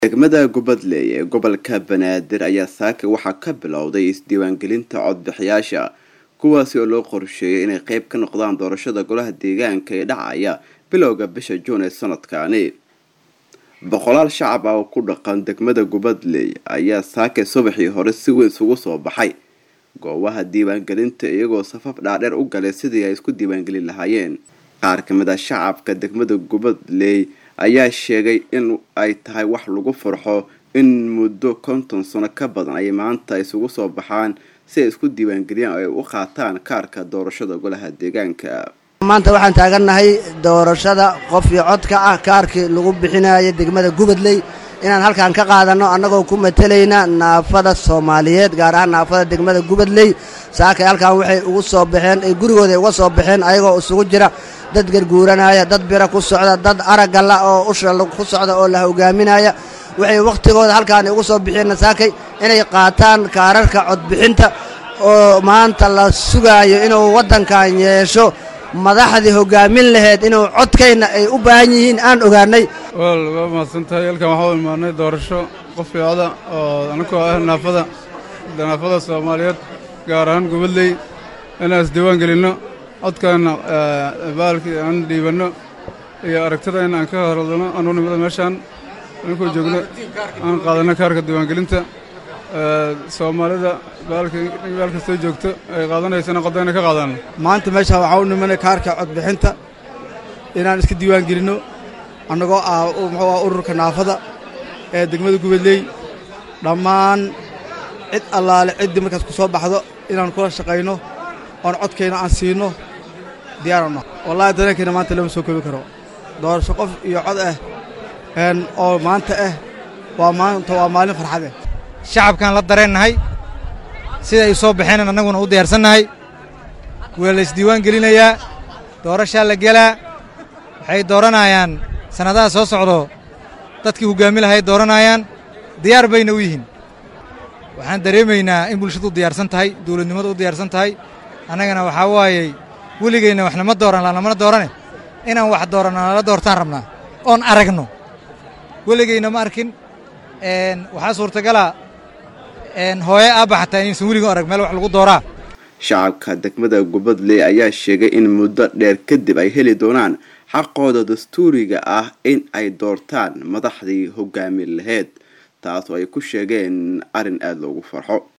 degmada gubadley ee gobolka banaadir ayaa saaka waxaa ka bilowday isdiiwaangelinta codbixiyaasha kuwaasi oo loo qorsheeyay inay qeyb ka noqdaan doorashada golaha deegaanka ee dhacaya bilowga bisha juun ee sanadkaani boqolaal shacab ah oo ku dhaqan degmada gubadley ayaa saake subaxii hore si weyn isugu soo baxay goobaha diiwaangelinta iyagoo safaf dhaadheer u galay sidii ay isku diiwaangelin lahaayeen qaar kamid a shacabka degmada gubadley ayaa sheegay in ay tahay wax lagu farxo in muddo konton sano ka badan ay maanta isugu soo baxaan si ay isku diiwaangeliyaan oo ay u qaataan kaarka doorashada golaha deegaanka maanta waxaan taagannahay doorashada qof iyo codka ah kaarkii lagu bixinaya degmada gubadley inaan halkan ka qaadanno annagoo ku matalayna naafada soomaaliyeed gaar ahaan naafada degmada gubadley saakay halkan waxay ugu soo baxeen ay gurigooda uga soo baxeen ayagoo isugu jira dad garguuranaya dad bira ku socda dad araggala oo usha ku socda oo la hogaaminaya waxay wakhtigooda halkaan ugu soo bixeen saakay inay qaataan kaararka codbixinta oo maanta la sugaayo inuu waddankan yeesho madaxdii hogaamin laheyd inuu codkayna ay u baahan yihiin aan ogaanay wal waa mahadsan tahay halkan waxaa u imaanay doorasho qof fiicda oo anakoo ah naafada naafada soomaaliyeed gaar ahaan gubadley inaan isdiiwaan gelinno codkaana baalkii aan dhiibanno iyo aragtida in aan ka hadalno anu nimada meeshaan aninkoo joogno aan qaadanno kaarka diiwaangelinta soomaalida baalka soo joogto ay qaadanaysana qodayna ka qaadaan maanta meeshaan waxaa u nimanay kaarka codbixinta inaan iska diiwaan gelinno annagoo ah muxuu ah ururka naafada ee degmada gubadley dhammaan cid allaale ciddii markaas ku soo baxdo inaan kula shaqayno oon codkayna aan siinno diyaarano wallahi dareenkayna maanta lama soo koobi karo doorasho qof iyo cod ah oo maanta ah waa maanta waa maalin farxad ah shacabkaan la dareennahay sida ay soo baxeen annaguna u diyaarsannahay waa la isdiiwaan gelinayaa doorashaa la gelaa waxay dooranayaan sannadaha soo socdo dadkii hoggaami lahayd dooranayaan diyaar bayna u yihiin waxaan dareemaynaa in bulshadu u diyaarsan tahay dawladnimadu u diyaarsan tahay annagana waxaa waayey weligayna waxna ma dooran lanamana doorane inaan wax dooranno nala doortaan rabnaa oon aragno weligayna ma arkin waxaa suurtagala hooye aabba xataa inaysan weligo arag meel wax lagu dooraa shacabka degmada gubadley ayaa sheegay in muddo dheer kadib ay heli doonaan xaqooda dastuuriga ah in ay doortaan madaxdii hogaamin laheyd taas oo ay ku sheegeen arrin aada loogu farxo